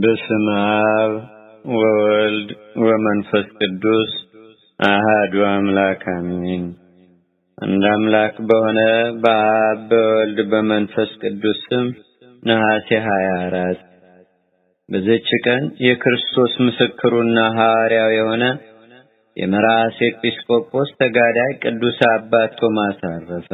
በስመ አብ ወወልድ ወመንፈስ ቅዱስ አሃዱ አምላክ አሜን። አንድ አምላክ በሆነ በአብ በወልድ በመንፈስ ቅዱስ ስም ነሐሴ ሀያ አራት በዚች ቀን የክርስቶስ ምስክሩና ሐዋርያው የሆነ የመራስ ኤጲስቆጶስ ተጋዳይ ቅዱስ አባት ቶማስ አረፈ።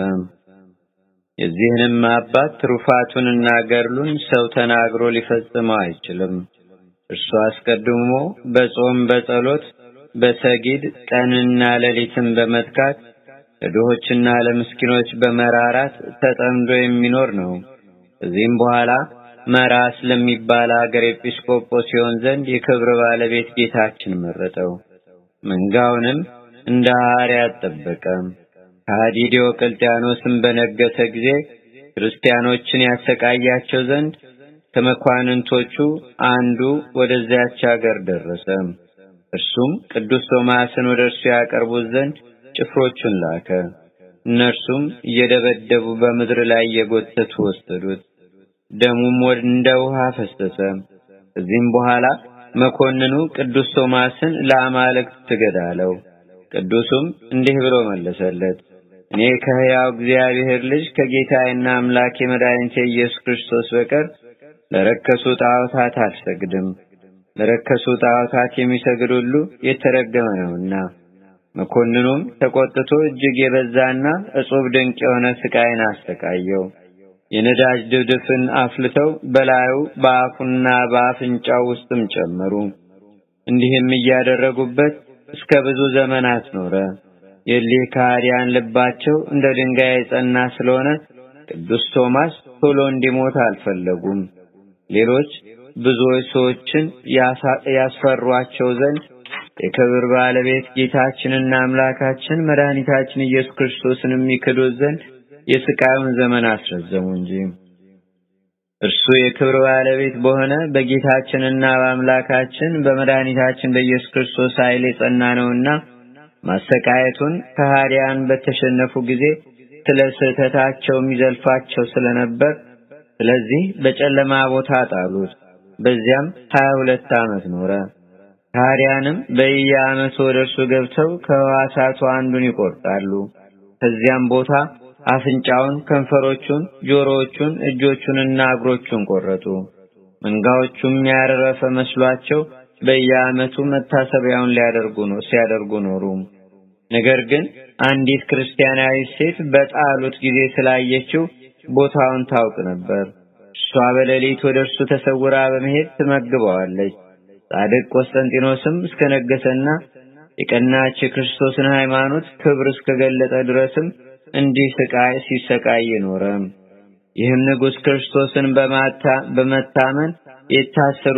የዚህንም አባት ትሩፋቱንና ገድሉን ሰው ተናግሮ ሊፈጽመው አይችልም። እርሱ አስቀድሞ በጾም በጸሎት በሰጊድ ቀንና ሌሊትን በመትጋት ለድሆችና ለምስኪኖች በመራራት ተጠምዶ የሚኖር ነው። ከዚህም በኋላ መራስ ለሚባል አገር ኤጲስቆጶስ ሲሆን ዘንድ የክብር ባለቤት ጌታችን መረጠው። መንጋውንም እንደ ሐዋርያት ጠበቀ። ከሃዲ ዲዮቅልጥያኖስም በነገሰ ጊዜ ክርስቲያኖችን ያሰቃያቸው ዘንድ ከመኳንንቶቹ አንዱ ወደዚያች አገር ደረሰ። እርሱም ቅዱስ ቶማስን ወደ እርሱ ያቀርቡት ዘንድ ጭፍሮቹን ላከ። እነርሱም እየደበደቡ በምድር ላይ እየጎተቱ ወሰዱት። ደሙም እንደ ውሃ ፈሰሰ። ከዚህም በኋላ መኮንኑ ቅዱስ ቶማስን ለአማልክት ስገድ አለው። ቅዱሱም እንዲህ ብሎ መለሰለት፣ እኔ ከሕያው እግዚአብሔር ልጅ ከጌታዬና አምላኬ መድኃኒቴ ኢየሱስ ክርስቶስ በቀር ለረከሱ ጣዖታት አልሰግድም። ለረከሱ ጣዖታት የሚሰግድ ሁሉ የተረገመ ነውና። መኮንኑም ተቆጥቶ እጅግ የበዛና እጹብ ድንቅ የሆነ ስቃይን አሰቃየው። የነዳጅ ድፍድፍን አፍልተው በላዩ በአፉና በአፍንጫው ውስጥም ጨመሩ። እንዲህም እያደረጉበት እስከ ብዙ ዘመናት ኖረ። የሊህ ከሃዲያን ልባቸው እንደ ድንጋይ የጸና ስለሆነ ቅዱስ ቶማስ ቶሎ እንዲሞት አልፈለጉም። ሌሎች ብዙዎች ሰዎችን ያስፈሯቸው ዘንድ የክብር ባለቤት ጌታችንና አምላካችን መድኃኒታችን ኢየሱስ ክርስቶስን የሚክዱት ዘንድ የስቃዩን ዘመን አስረዘሙ እንጂ እርሱ የክብር ባለቤት በሆነ በጌታችንና በአምላካችን በመድኃኒታችን በኢየሱስ ክርስቶስ ኃይል የጸና ነውና ማሰቃየቱን ከሃዲያን በተሸነፉ ጊዜ ስለ ስህተታቸው የሚዘልፋቸው ስለነበር ስለዚህ በጨለማ ቦታ ጣሉት። በዚያም ሀያ ሁለት ዓመት ኖረ። ከሃዲያንም በየዓመቱ ወደ እርሱ ገብተው ከሕዋሳቱ አንዱን ይቆርጣሉ። ከዚያም ቦታ አፍንጫውን፣ ከንፈሮቹን፣ ጆሮዎቹን፣ እጆቹንና እግሮቹን ቆረጡ። መንጋዎቹም ያረፈ መስሏቸው በየዓመቱ መታሰቢያውን ሊያደርጉ ነው ሲያደርጉ ኖሩ። ነገር ግን አንዲት ክርስቲያናዊ ሴት በጣሉት ጊዜ ስላየችው ቦታውን ታውቅ ነበር። እሷ በሌሊት ወደ እርሱ ተሰውራ በመሄድ ትመግበዋለች። ጻድቅ ቆስጠንጢኖስም እስከነገሰና የቀናች የክርስቶስን ሃይማኖት ክብር እስከገለጠ ድረስም እንዲህ ስቃይ ሲሰቃይ ኖረ። ይህም ንጉሥ ክርስቶስን በመታመን የታሰሩ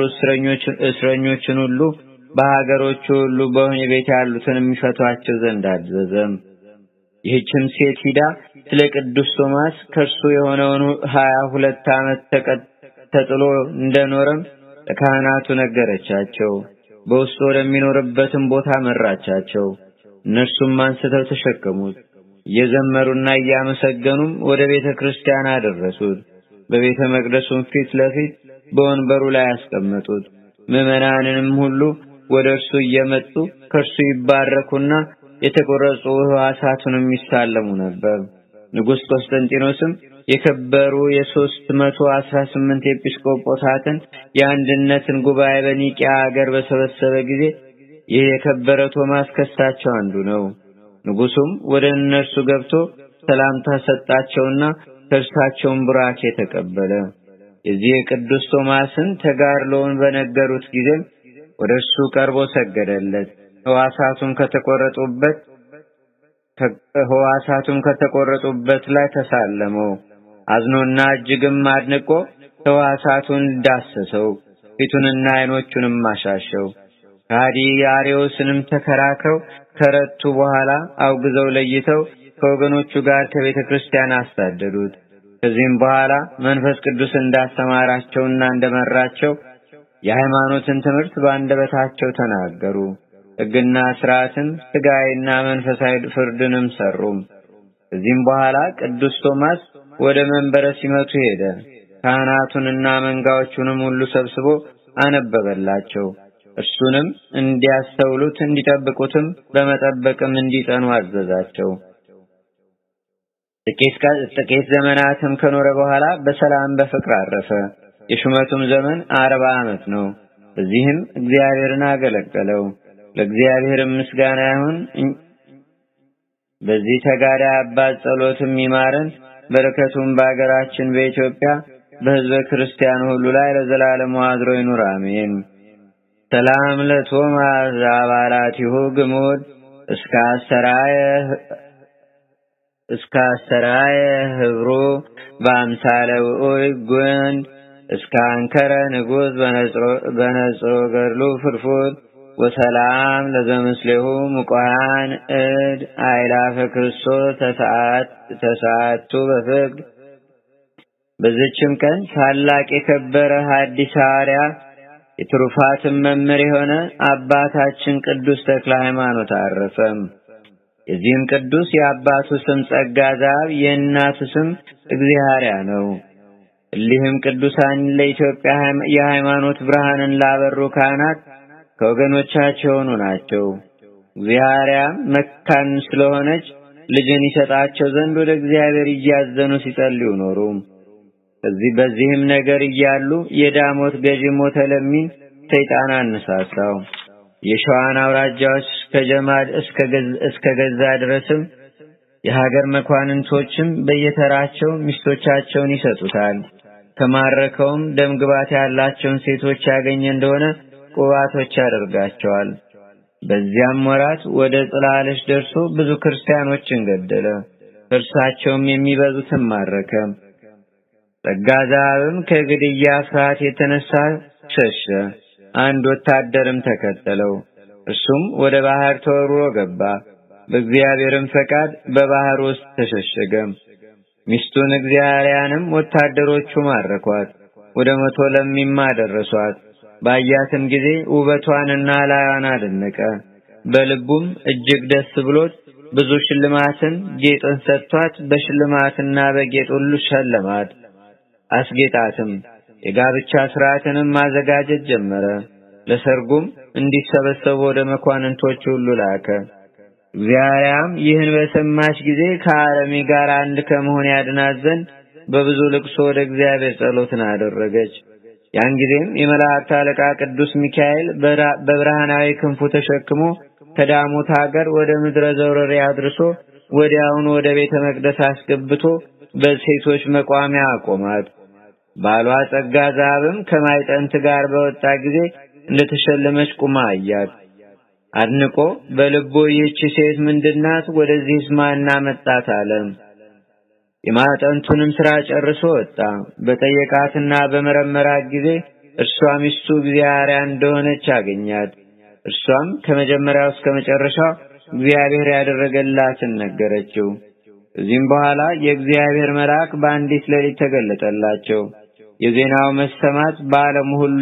እስረኞችን ሁሉ በሀገሮቹ ሁሉ በወህኒ ቤት ያሉትን የሚፈቷቸው ዘንድ አዘዘም። ይህችም ሴት ሂዳ ስለ ቅዱስ ቶማስ ከእርሱ የሆነውን ሀያ ሁለት ዓመት ተጥሎ እንደኖረም ለካህናቱ ነገረቻቸው። በውስጡ ወደሚኖርበትም ቦታ መራቻቸው። እነርሱም አንስተው ተሸከሙት። እየዘመሩና እያመሰገኑም ወደ ቤተ ክርስቲያን አደረሱት። በቤተ መቅደሱም ፊት ለፊት በወንበሩ ላይ ያስቀመጡት። ምዕመናንንም ሁሉ ወደ እርሱ እየመጡ ከእርሱ ይባረኩና የተቆረጹ ሕዋሳቱንም ይሳለሙ ነበር። ንጉሥ ቆስጠንጢኖስም የከበሩ የሦስት መቶ አስራ ስምንት ኤጲስቆጶሳትን የአንድነትን ጉባኤ በኒቂያ አገር በሰበሰበ ጊዜ ይህ የከበረ ቶማስ ከሳቸው አንዱ ነው። ንጉሡም ወደ እነርሱ ገብቶ ሰላምታ ሰጣቸውና ከእርሳቸውን ቡራኬ ተቀበለ። የዚህ የቅዱስ ቶማስን ተጋድሎውን በነገሩት ጊዜም ወደ እርሱ ቀርቦ ሰገደለት። ሕዋሳቱም ከተቆረጡበት ሕዋሳቱም ከተቆረጡበት ላይ ተሳለመው። አዝኖና እጅግም አድንቆ ሕዋሳቱን ዳሰሰው፣ ፊቱንና ዓይኖቹንም አሻሸው። ከሃዲ አርዮስንም ተከራክረው ከረቱ በኋላ አውግዘው ለይተው ከወገኖቹ ጋር ከቤተ ክርስቲያን አሳደዱት። ከዚህም በኋላ መንፈስ ቅዱስ እንዳስተማራቸውና እንደመራቸው የሃይማኖትን ትምህርት በአንደበታቸው ተናገሩ። ሕግና ሥርዓትን ሥጋዊና መንፈሳዊ ፍርድንም ሰሩም። ከዚህም በኋላ ቅዱስ ቶማስ ወደ መንበረ ሲመቱ ሄደ። ካህናቱንና መንጋዎቹንም ሁሉ ሰብስቦ አነበበላቸው። እርሱንም እንዲያስተውሉት እንዲጠብቁትም በመጠበቅም እንዲጸኑ አዘዛቸው። ጥቂት ዘመናትም ከኖረ በኋላ በሰላም በፍቅር አረፈ። የሹመቱም ዘመን አርባ ዓመት ነው። በዚህም እግዚአብሔርን አገለገለው። ለእግዚአብሔርም ምስጋና ይሁን። በዚህ ተጋዳይ አባት ጸሎትም ይማረን፣ በረከቱም በአገራችን በኢትዮጵያ በሕዝበ ክርስቲያኑ ሁሉ ላይ ለዘላለሙ አድሮ ይኑር፣ አሜን። ሰላም ለቶማስ አባላቲሁ ግሙድ እስከ አሰራየ እስከ አሰራየ ህብሩ በአምሳለ ውዑይ ጉንድ እስከ አንከረ ንጉሥ በነጽሮ ገድሉ ፍርፉድ ወሰላም ለዘምስሌሁ ሙቆሃን እድ አይላፈ ክርስቶስ ተሰዓቱ በፍቅድ። በዝችም ቀን ታላቅ የከበረ ሐዲስ ሐዋርያ የትሩፋትን መምህር የሆነ አባታችን ቅዱስ ተክለ ሃይማኖት አረፈም። የዚህም ቅዱስ የአባቱ ስም ጸጋ ዛብ የእናቱ ስም እግዚአርያ ነው። እሊህም ቅዱሳን ለኢትዮጵያ የሃይማኖት ብርሃንን ላበሩ ካህናት ከወገኖቻቸው የሆኑ ናቸው። እግዚአርያም መካን ስለሆነች ልጅን ይሰጣቸው ዘንድ ወደ እግዚአብሔር እያዘኑ ሲጸልዩ ኖሩ። ከዚህ በዚህም ነገር እያሉ የዳሞት ገዢ ሞተ ለሚን ሰይጣን አነሳሳው። የሸዋን አውራጃዎች ከጀማድ እስከ ገዛ ድረስም የሀገር መኳንንቶችም በየተራቸው ሚስቶቻቸውን ይሰጡታል። ከማረከውም ደምግባት ያላቸውን ሴቶች ያገኘ እንደሆነ ቁባቶች ያደርጋቸዋል። በዚያም ወራት ወደ ጽላለች ደርሶ ብዙ ክርስቲያኖችን ገደለ። እርሳቸውም የሚበዙትን ማረከ። ጸጋ ዛብም ከግድያ ፍርሃት የተነሳ ሸሸ። አንድ ወታደርም ተከተለው። እርሱም ወደ ባህር ተወርውሮ ገባ። በእግዚአብሔርም ፈቃድ በባህር ውስጥ ተሸሸገ። ሚስቱን እግዚአርያንም ወታደሮቹ ማረኳት፣ ወደ መቶ ለሚማ ደረሷት። ባያትም ጊዜ ውበቷንና ላዩን አደነቀ። በልቡም እጅግ ደስ ብሎት ብዙ ሽልማትን ጌጥን ሰጥቷት በሽልማትና በጌጥ ሁሉ ሸለማት፣ አስጌጣትም። የጋብቻ ስርዓትንም ማዘጋጀት ጀመረ። ለሰርጉም እንዲሰበሰቡ ወደ መኳንንቶች ሁሉ ላከ። እግዚአርያም ይህን በሰማች ጊዜ ከአረሚ ጋር አንድ ከመሆን ያድናት ዘንድ በብዙ ልቅሶ ወደ እግዚአብሔር ጸሎትን አደረገች። ያን ጊዜም የመላእክት አለቃ ቅዱስ ሚካኤል በብርሃናዊ ክንፉ ተሸክሞ ከዳሞት ሀገር ወደ ምድረ ዘውረሬ አድርሶ ወዲያውኑ ወደ ቤተ መቅደስ አስገብቶ በሴቶች መቋሚያ አቆማት። ባሏ ጸጋ ዛብም ከማይጠንት ጋር በወጣ ጊዜ እንደተሸለመች ቁማ አያት። አድንቆ በልቦ ይህች ሴት ምንድናት? ወደዚህስ ማን አመጣት አለ። የማጠንቱንም ስራ ጨርሶ ወጣ። በጠየቃትና በመረመራት ጊዜ እርሷ ሚስቱ እግዚአርያ እንደሆነች አገኛት። እርሷም ከመጀመሪያው እስከ መጨረሻው እግዚአብሔር ያደረገላትን ነገረችው። ከዚህም በኋላ የእግዚአብሔር መልአክ በአንዲት ሌሊት ተገለጠላቸው። የዜናው መሰማት በዓለሙ ሁሉ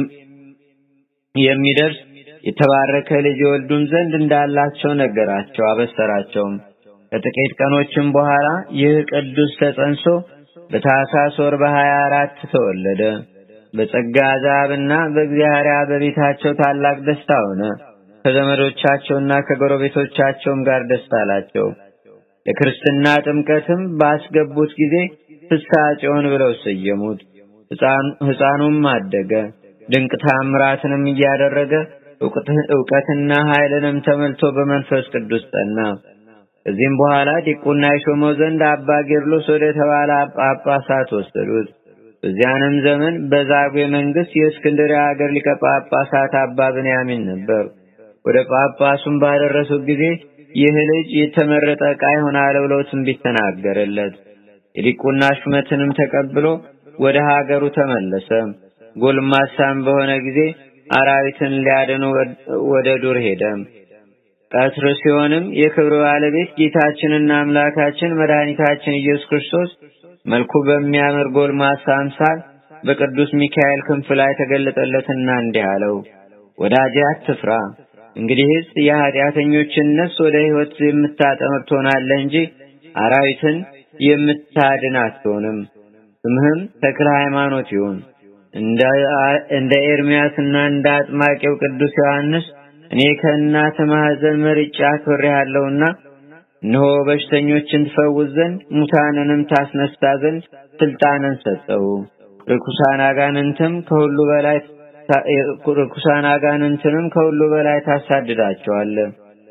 የሚደርስ የተባረከ ልጅ የወልዱም ዘንድ እንዳላቸው ነገራቸው፣ አበሰራቸውም። ከጥቂት ቀኖችም በኋላ ይህ ቅዱስ ተጸንሶ በታኅሳስ ወር በሀያ አራት ተወለደ። በጸጋ ዛብና በእግዚአብሔር በቤታቸው ታላቅ ደስታ ሆነ። ከዘመዶቻቸውና ከጎረቤቶቻቸውም ጋር ደስታ አላቸው። ለክርስትና ጥምቀትም ባስገቡት ጊዜ ፍስሐ ጽዮን ብለው ሰየሙት። ሕፃኑም አደገ፣ ድንቅ ታምራትንም እያደረገ ዕውቀትና ኃይልንም ተመልቶ በመንፈስ ቅዱስ ጸና። ከዚህም በኋላ ዲቁና የሾመው ዘንድ አባ ጌርሎስ ወደ ተባለ ጳጳሳት ወሰዱት። በዚያንም ዘመን በዛጉዌ መንግስት የእስክንድርያ ሀገር ሊቀ ጳጳሳት አባ ብንያሚን ነበር። ወደ ጳጳሱም ባደረሱት ጊዜ ይህ ልጅ የተመረጠ ዕቃ ይሆናል ብለው ትንቢት ተናገረለት። የዲቁና ሹመትንም ተቀብሎ ወደ ሀገሩ ተመለሰ። ጎልማሳም በሆነ ጊዜ አራዊትን ሊያድኑ ወደ ዱር ሄደ። ቀትር ሲሆንም የክብር ባለቤት ጌታችንና አምላካችን መድኃኒታችን ኢየሱስ ክርስቶስ መልኩ በሚያምር ጎልማሳ አምሳል በቅዱስ ሚካኤል ክንፍ ላይ ተገለጠለትና እንዲህ አለው፣ ወዳጄ አትፍራ። እንግዲህስ የኃጢአተኞችን ነፍስ ወደ ሕይወት የምታጠምር ትሆናለህ እንጂ አራዊትን የምታድን አትሆንም። ስምህም ተክለ ሃይማኖት ይሁን። እንደ ኤርሚያስና እንደ አጥማቂው ቅዱስ ዮሐንስ እኔ ከእናት ማኅፀን መርጬ አክብሬሃለሁና እነሆ በሽተኞችን ትፈውስ ዘንድ ሙታንንም ታስነሳ ዘንድ ስልጣንን ሰጠው። ርኩሳን አጋንንትም ከሁሉ በላይ ርኩሳን አጋንንትንም ከሁሉ በላይ ታሳድዳቸዋለህ።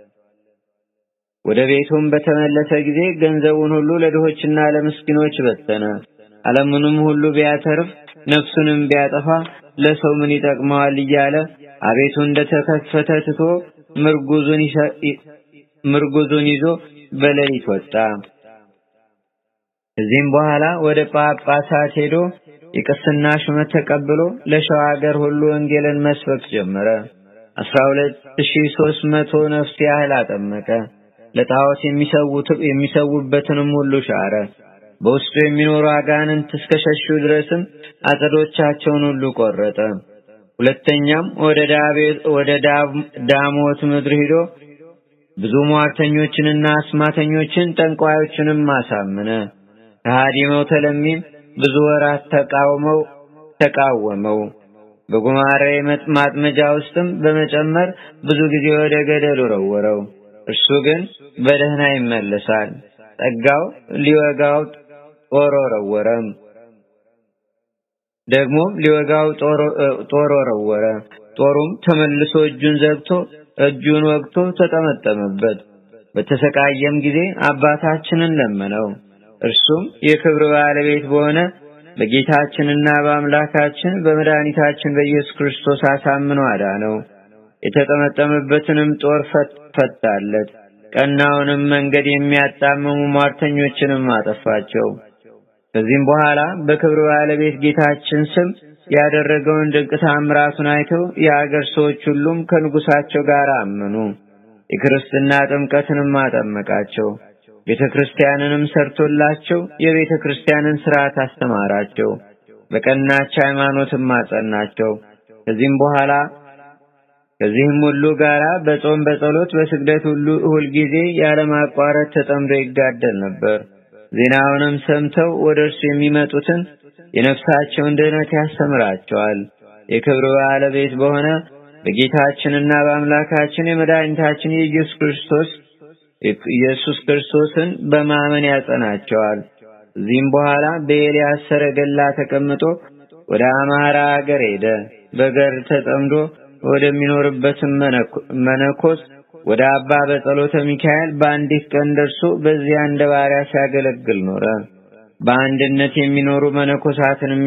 ወደ ቤቱም በተመለሰ ጊዜ ገንዘቡን ሁሉ ለድሆችና ለምስኪኖች በተነ። ዓለሙንም ሁሉ ቢያተርፍ ነፍሱንም ቢያጠፋ ለሰው ምን ይጠቅመዋል እያለ አቤቱ እንደተከፈተ ትቶ ምርጉዙን ምርጉዙን ይዞ በሌሊት ወጣ። ከዚህም በኋላ ወደ ጳጳሳት ሄዶ የቅስና ሹመት ተቀብሎ ለሸዋ ሀገር ሁሉ ወንጌልን መስበክ ጀመረ። አስራ ሁለት ሺህ ሦስት መቶ ነፍስ ያህል አጠመቀ። ለጣዖት የሚሰዉበትንም ሁሉ ሻረ። በውስጡ የሚኖሩ አጋንንት እስከ ሸሹ ድረስም አጸዶቻቸውን ሁሉ ቆረጠ። ሁለተኛም ወደ ዳሞት ምድር ሂዶ ብዙ ሟርተኞችንና አስማተኞችን ጠንቋዮችንም አሳመነ። ከሃዲ መውተለሚም ብዙ ወራት ተቃውመው ተቃወመው። በጉማሬ ማጥመጃ ውስጥም በመጨመር ብዙ ጊዜ ወደ ገደል ወረወረው። እርሱ ግን በደህና ይመለሳል። ጸጋው ሊወጋው ጦር ወረወረም። ደግሞም ሊወጋው ጦር ወረወረ። ጦሩም ተመልሶ እጁን ዘግቶ እጁን ወግቶ ተጠመጠመበት። በተሰቃየም ጊዜ አባታችንን ለመነው። እርሱም የክብር ባለቤት በሆነ በጌታችንና በአምላካችን በመድኃኒታችን በኢየሱስ ክርስቶስ አሳምኖ አዳነው። የተጠመጠመበትንም ጦር ፈታለት። ቀናውንም መንገድ የሚያጣምሙ ሟርተኞችንም አጠፋቸው። ከዚህም በኋላ በክብር ባለቤት ጌታችን ስም ያደረገውን ድንቅ ታምራቱን አይተው የአገር ሰዎች ሁሉም ከንጉሳቸው ጋር አመኑ። የክርስትና ጥምቀትንም አጠመቃቸው። ቤተ ክርስቲያንንም ሰርቶላቸው የቤተ ክርስቲያንን ሥርዓት አስተማራቸው። በቀናች ሃይማኖትም አጸናቸው። ከዚህም በኋላ ከዚህም ሁሉ ጋራ በጾም በጸሎት በስግደት ሁሉ ሁልጊዜ ያለማቋረጥ ተጠምዶ ይጋደል ነበር። ዜናውንም ሰምተው ወደ እርሱ የሚመጡትን የነፍሳቸውን ድህነት ያስተምራቸዋል። የክብር ባለቤት በሆነ በጌታችንና በአምላካችን የመድኃኒታችን የኢየሱስ ክርስቶስ ኢየሱስ ክርስቶስን በማመን ያጸናቸዋል። እዚህም በኋላ በኤልያስ ሰረገላ ተቀምጦ ወደ አማራ አገር ሄደ። በገር ተጠምዶ ወደሚኖርበትም መነኮስ ወደ አባ በጸሎተ ሚካኤል በአንዲት ቀን ደርሶ በዚያ እንደ ባሪያ ሲያገለግል ኖረ። በአንድነት የሚኖሩ መነኮሳትንም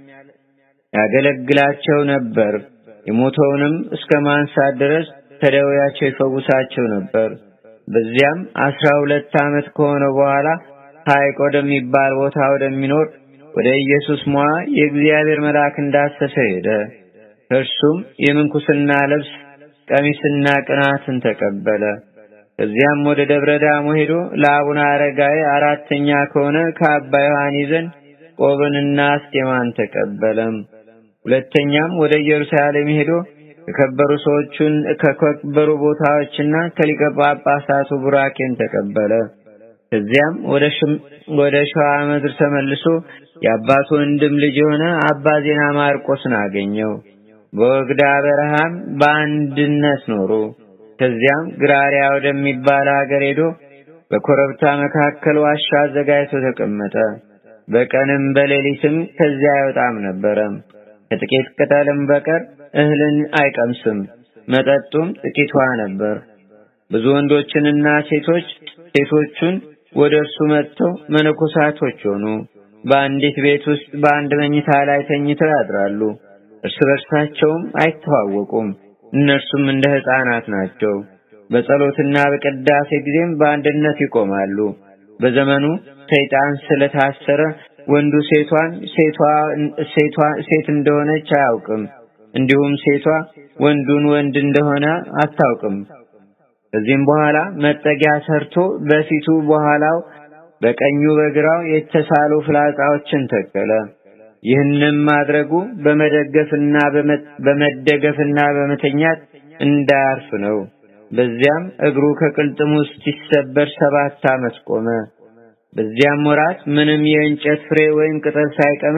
ያገለግላቸው ነበር። የሞተውንም እስከ ማንሳት ድረስ ከደዌያቸው ይፈውሳቸው ነበር። በዚያም አስራ ሁለት ዓመት ከሆነ በኋላ ሐይቅ ወደሚባል ቦታ ወደሚኖር ወደ ኢየሱስ ሞዓ የእግዚአብሔር መልአክ እንዳሰሰ ሄደ። እርሱም የምንኩስና ልብስ ቀሚስና ቅናትን ተቀበለ። ከዚያም ወደ ደብረ ዳሞ ሄዶ ለአቡነ አረጋዊ አራተኛ ከሆነ ከአባ ዮሐኒ ዘንድ ቆብንና አስኬማን ተቀበለም። ሁለተኛም ወደ ኢየሩሳሌም ሄዶ ከከበሩ ሰዎቹን ከከበሩ ቦታዎችና ከሊቀ ጳጳሳቱ ቡራኬን ተቀበለ። ከዚያም ወደ ሸዋ ምድር ተመልሶ የአባቱ ወንድም ልጅ የሆነ አባ ዜና ማርቆስን አገኘው። በወግዳ በረሃም በአንድነት ኖሩ። ከዚያም ግራሪያ ወደሚባል ሀገር ሄዶ በኮረብታ መካከል ዋሻ አዘጋጅቶ ተቀመጠ። በቀንም በሌሊትም ከዚያ አይወጣም ነበረ። ከጥቂት ቅጠልም በቀር እህልን አይቀምስም። መጠጡም ጥቂት ውሃ ነበር። ብዙ ወንዶችንና ሴቶች ሴቶቹን ወደ እርሱ መጥተው መነኮሳቶች ሆኑ። በአንዲት ቤት ውስጥ በአንድ መኝታ ላይ ተኝተው ያድራሉ። እርስ በርሳቸውም አይተዋወቁም። እነርሱም እንደ ሕፃናት ናቸው። በጸሎትና በቅዳሴ ጊዜም በአንድነት ይቆማሉ። በዘመኑ ሰይጣን ስለታሰረ ወንዱ ሴቷን ሴቷ ሴቷ ሴት እንደሆነች አያውቅም። እንዲሁም ሴቷ ወንዱን ወንድ እንደሆነ አታውቅም። ከዚህም በኋላ መጠጊያ ሰርቶ በፊቱ በኋላው በቀኙ በግራው የተሳሉ ፍላጻዎችን ተከለ። ይህንም ማድረጉ በመደገፍና በመደገፍና በመተኛት እንዳያርፍ ነው። በዚያም እግሩ ከቅልጥሙ ሲሰበር ሰባት ዓመት ቆመ። በዚያም ወራት ምንም የእንጨት ፍሬ ወይም ቅጠል ሳይቀምስ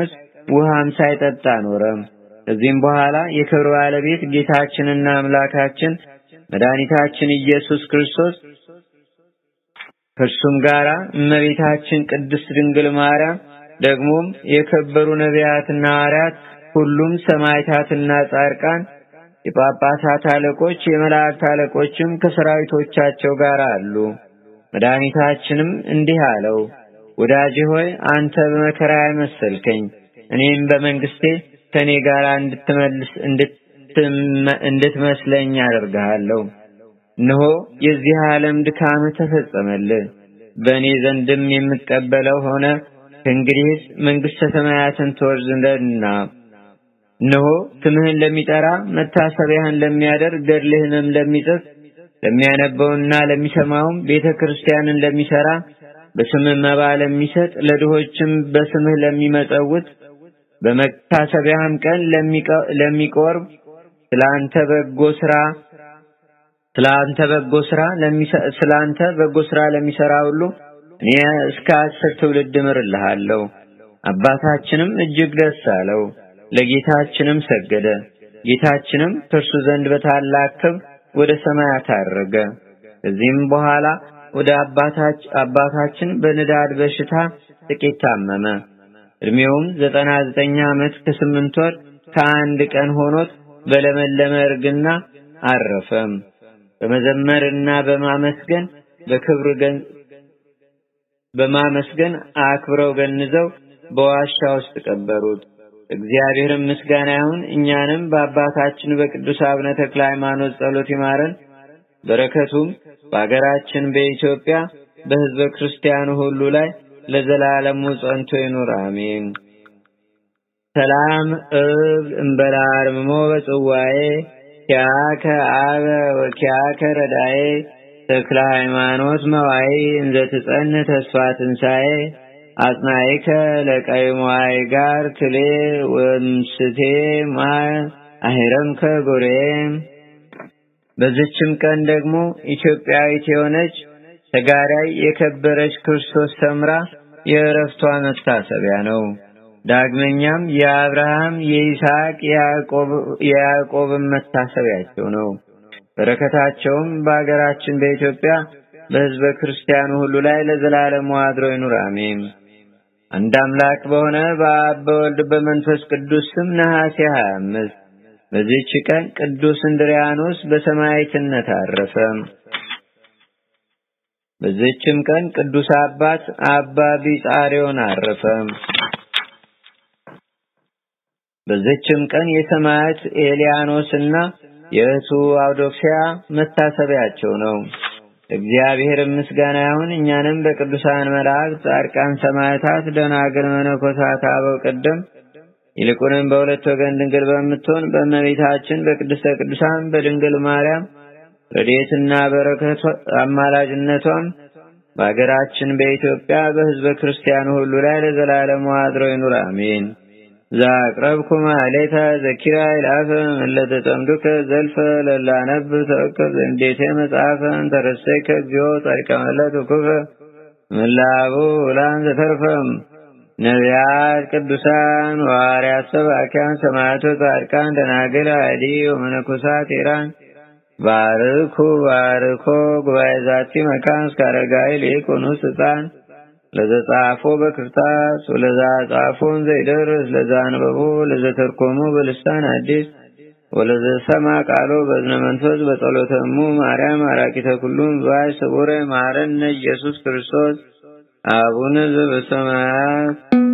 ውሃም ሳይጠጣ ኖረ። ከዚህም በኋላ የክብር ባለቤት ጌታችንና አምላካችን መድኃኒታችን ኢየሱስ ክርስቶስ ከእርሱም ጋራ እመቤታችን ቅድስት ድንግል ማርያም ደግሞም የከበሩ ነቢያትና ሐዋርያት ሁሉም ሰማዕታትና ጻድቃን የጳጳሳት አለቆች የመላእክት አለቆችም ከሰራዊቶቻቸው ጋር አሉ። መድኃኒታችንም እንዲህ አለው፣ ወዳጄ ሆይ አንተ በመከራ መሰልከኝ፣ እኔም በመንግስቴ ከኔ ጋር እንድትመልስ እንድትመስለኝ አደርግሃለሁ። እነሆ የዚህ ዓለም ድካም ተፈጸመልህ፣ በእኔ ዘንድም የምትቀበለው ሆነ። ከእንግዲህስ መንግሥተ ሰማያትን ትወርስ ዘንድና እነሆ ስምህን ለሚጠራ መታሰቢያህን ለሚያደርግ ገድልህንም ለሚጽፍ ለሚያነበውና ለሚሰማውም ቤተ ክርስቲያንን ለሚሰራ በስምህ መባ ለሚሰጥ ለድሆችም በስምህ ለሚመጸውት በመታሰቢያህም ቀን ለሚቆርብ ስላንተ በጎ ስራ ስላንተ በጎ ስራ ስላንተ በጎ ስራ ለሚሰራ ሁሉ እኔ እስከ አስር ትውልድ እምርልሃለሁ። አባታችንም እጅግ ደስ አለው። ለጌታችንም ሰገደ። ጌታችንም ከእርሱ ዘንድ በታላቅ ክብር ወደ ሰማያት አረገ። ከዚህም በኋላ ወደ አባታችን በንዳድ በሽታ ጥቂት ታመመ። እድሜውም ዘጠና ዘጠኝ ዓመት ከስምንት ወር ከአንድ ቀን ሆኖት በለመለመ እርግና አረፈም። በመዘመርና በማመስገን በክብር በማመስገን አክብረው ገንዘው በዋሻ ውስጥ ቀበሩት። እግዚአብሔርም ምስጋና ይሁን። እኛንም በአባታችን በቅዱስ አቡነ ተክለ ሃይማኖት ጸሎት ይማረን። በረከቱም በአገራችን በኢትዮጵያ በሕዝበ ክርስቲያኑ ሁሉ ላይ ለዘላለሙ ጸንቶ ይኑር፣ አሜን። ሰላም እብል እምበላ አርምሞ በጽዋዬ ኪያከ አበ ወኪያከ ረዳዬ ተክለ ሃይማኖት መዋይ እንዘ ትጸን ተስፋ ትንሣኤ አጽናይከ ለቀይ ሞይ ጋር ትሌ ወምስቴ ማይ አሂረምከ ጎሬ። በዚችም ቀን ደግሞ ኢትዮጵያዊት የሆነች ተጋዳይ የከበረች ክርስቶስ ሰምራ የእረፍቷ መታሰቢያ ነው። ዳግመኛም የአብርሃም የይስሐቅ የያዕቆብን መታሰቢያቸው ነው። በረከታቸውም በአገራችን በኢትዮጵያ በሕዝበ ክርስቲያኑ ሁሉ ላይ ለዘላለሙ አድሮ ይኑር፣ አሜን። አንድ አምላክ በሆነ በአብ በወልድ በመንፈስ ቅዱስ ስም ነሐሴ 25 በዚህች ቀን ቅዱስ እንድሪያኖስ በሰማዕትነት አረፈ። በዚህችም ቀን ቅዱስ አባት አባ ቢጻሪዮን አረፈ። በዚህችም ቀን የሰማዕት ኤልያኖስና የእህቱ አውዶክሲያ መታሰቢያቸው ነው። እግዚአብሔር ምስጋና ይሁን። እኛንም በቅዱሳን መላእክት፣ ጻድቃን፣ ሰማዕታት፣ ደናግል፣ መነኮሳት፣ አበው ቀደም ይልቁንም በሁለት ወገን ድንግል በምትሆን በእመቤታችን በቅድስተ ቅዱሳን በድንግል ማርያም ረድኤትና በረከቷ አማላጅነቷም በአገራችን በኢትዮጵያ በሕዝበ ክርስቲያኑ ሁሉ ላይ ለዘላለሙ አድሮ ይኑር፣ አሜን። ዛቅረብኩ ማሌታ ዘኪራ ይላፈ መለተ ጠምዱከ ዘልፈ ለላነብ ተወከብ እንዴቴ መጽሐፈ እንተረሰይከ እግዚኦ ጻድቀ መለት ኩፈ ምላቡ ውላን ዘተርፈም ነቢያት ቅዱሳን ዋርያት ሰባኪያን ሰማዕቶ ጻድቃን ደናግል አዲ ወመነኮሳት ኢራን ባርኩ ባርኮ ጉባኤ ዛቲ መካን እስከ አረጋዊ ሊቁኑ ስልጣን ለዘጻፎ በክርታስ ወለዛ ጻፎን ዘይደርስ ለዛ አንበቦ ለዘተርኮሙ በልሳን አዲስ ወለዘ ሰማ ቃሎ በዝነ መንፈስ በጸሎተሙ ማርያም አራቂተ ኩሉም ባይ ስቡረ ማረነ ኢየሱስ ክርስቶስ አቡነ ዘበሰማያት